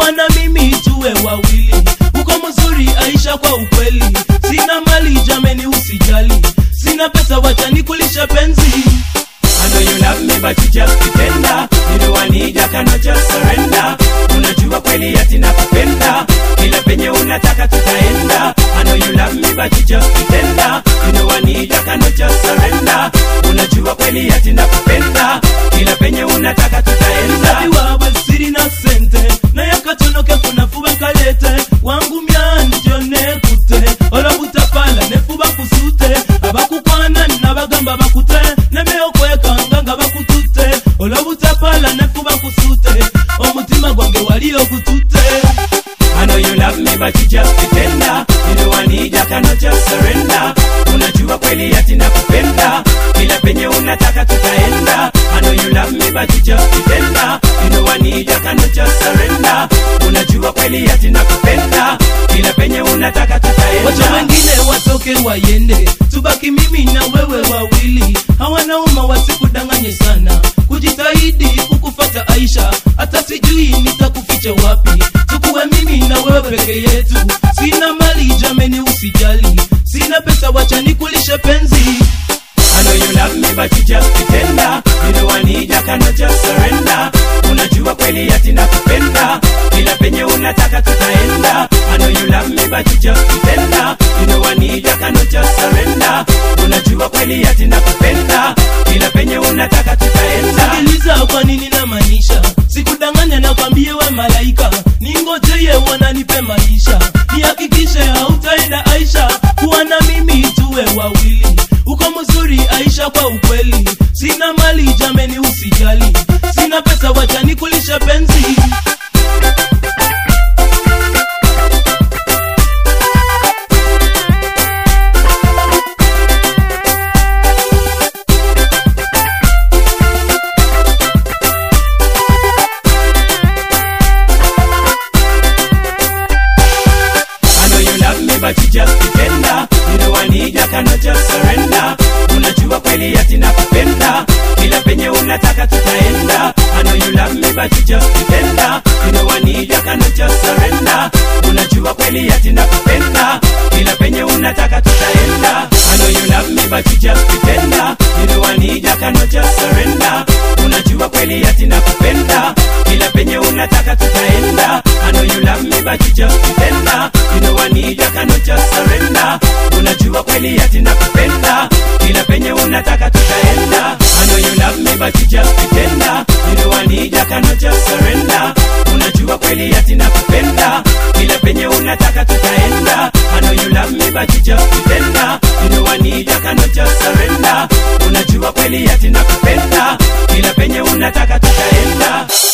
kuwa na mimi tuwe wawili uko mzuri aisha kwa ukweli sina mali jameni usijali sina pesa wacha nikulisha penzi I know you love me but you just pretender You know I need ya cannot just surrender Unajua kweli ati nakupenda Kila penye unataka tutaenda I know you love me but you just pretender You know I need ya cannot just surrender Unajua kweli ati nakupenda Kila penye unataka tutaenda Mzazi wawe siri na sente na yakatonoke kunafuba kalete wangu myani jone kute olobutapala nefuba kusute abakukwana nabagamba bakute nemeokwekanga nga bakutute olobutapala nefuba kusute omutima gwange wali okutute I know you love me but you just pretender You know I need ya cannot just surrender Unajua kweli ati nakupenda Kila penye unataka tutaenda I know you love me but you just pretender You know I need ya cannot just surrender Unajua kweli ati nakupenda Kila penye unataka wacha tutaenda wengine watoke wayende tubaki mimi na wewe wawili hawanauma wasikudanganye sana kujitahidi kukufata aisha hata sijui nitakuficha wapi tukuwe mimi na wewe peke yetu sina mali jameni usijali sina pesa wacha nikulishe penzi I know you love me but you just pretender You know I need ya cannot just surrender Unajua kweli ati nakupenda Kila penye unataka tutaenda I know you love me but you just pretender You know I need ya cannot just surrender Unajua kweli ati nakupenda Kila penye unataka tutaenda sikiliza kwa nini namaanisha sikudanganya na kwambie we malaika ningojeye wananipe maisha nihakikishe hautaenda aisha kuwa na mimi tuwe wawili uko mzuri aisha kwa ukweli sina mali jameni usijali sina pesa wacha nikulisha penzi I know you love me but you just pretender You know I need ya cannot just surrender Unajua kweli ati nakupenda Kila penye unataka tutaenda I know you love me but you just pretender You know I need ya cannot just surrender Unajua kweli ati nakupenda Kila penye unataka tutaenda I know you love me but you just pretender You know I need ya cannot just surrender Unajua kweli ati nakupenda Kila penye unataka tutaenda I know you love me but you just pretender You know I need ya cannot just surrender Unajua kweli ati nakupenda Kila penye unataka tutaenda I know you love me but you just pretender You know I need ya cannot just surrender Unajua kweli ati nakupenda Kila penye unataka tutaenda I know you love me but you just pretender You know I need ya cannot just surrender Unajua kweli ati nakupenda Kila penye unataka tutaenda